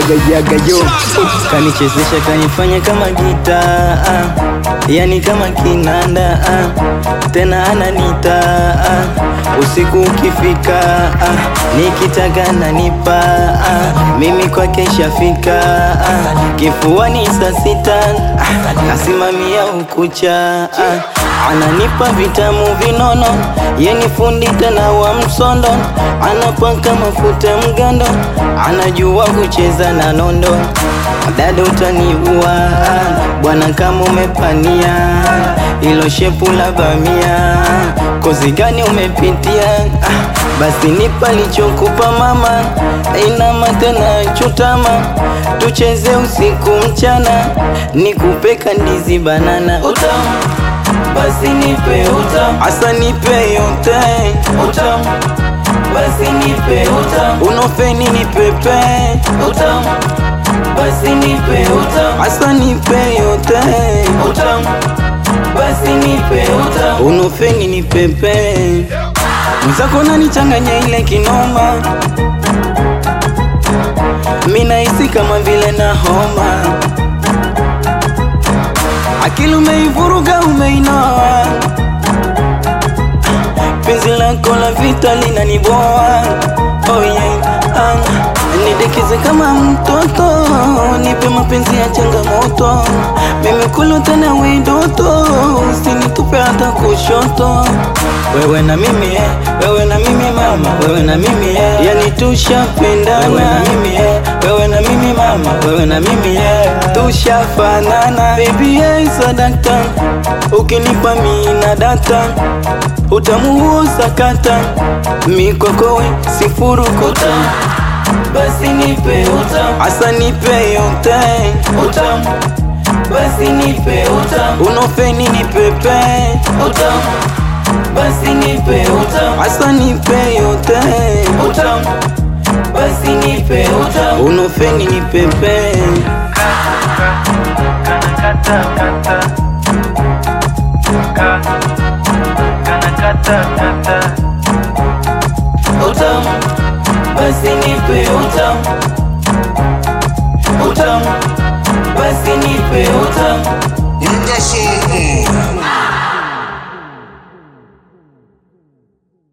yaga yaga yo kanichezesha kanifanya kama gitaa yani kama kinanda ah, tena ananita ah, usiku ukifika ah, nikitaka nanipa ah, mimi kwake shafika ah, kifuani saa sita ah, nasimamia ukucha ah, ananipa vitamu vinono yeni fundi tena wa msondo anapaka mafuta mgando anajua kucheza na nondo dada utaniua bwana kama umepania ilo shepu la bamia kozi gani umepitia ah, basi nipa lichokupa mama inama tena chutama tucheze usiku mchana nikupe kandizi banana utamu basi nipe utamu asa nipe yote utamu basi nipe utamu unofeni nipepe utamu basi nipe utamu asa nipe yote utamu basi nipe utamu unofeni nipepe mwenzako nanichanganya ile kinoma minahisi kama vile na homa akili umeivuruga umeinoa penzi lako la vita linaniboa oh yeah. ah. Nidekeze kama mtoto, nipe mapenzi ya changamoto, mimi kulo tena widoto, usinitupe hata kushoto. Wewe na mimi eh, wewe na mimi mama, wewe na mimi eh, yani tushapendana. Wewe na mimi eh, wewe na mimi mama, wewe na mimi eh, tushafanana. Baby eh, sadakta, ukinipa mimi na data, utamu huo sakata, mikokowe sifurukuta basi nipe utamu, asa nipe yote utamu, basi nipe utamu, unofeni nipepe utamu, basi nipe utamu, asa nipe yote utamu, basi nipe utamu, unofeni nipepe Kanakata kata Ka Kanakata kata utamu, basi nipe utamu, utamu, basi nipe utamu. Nigga so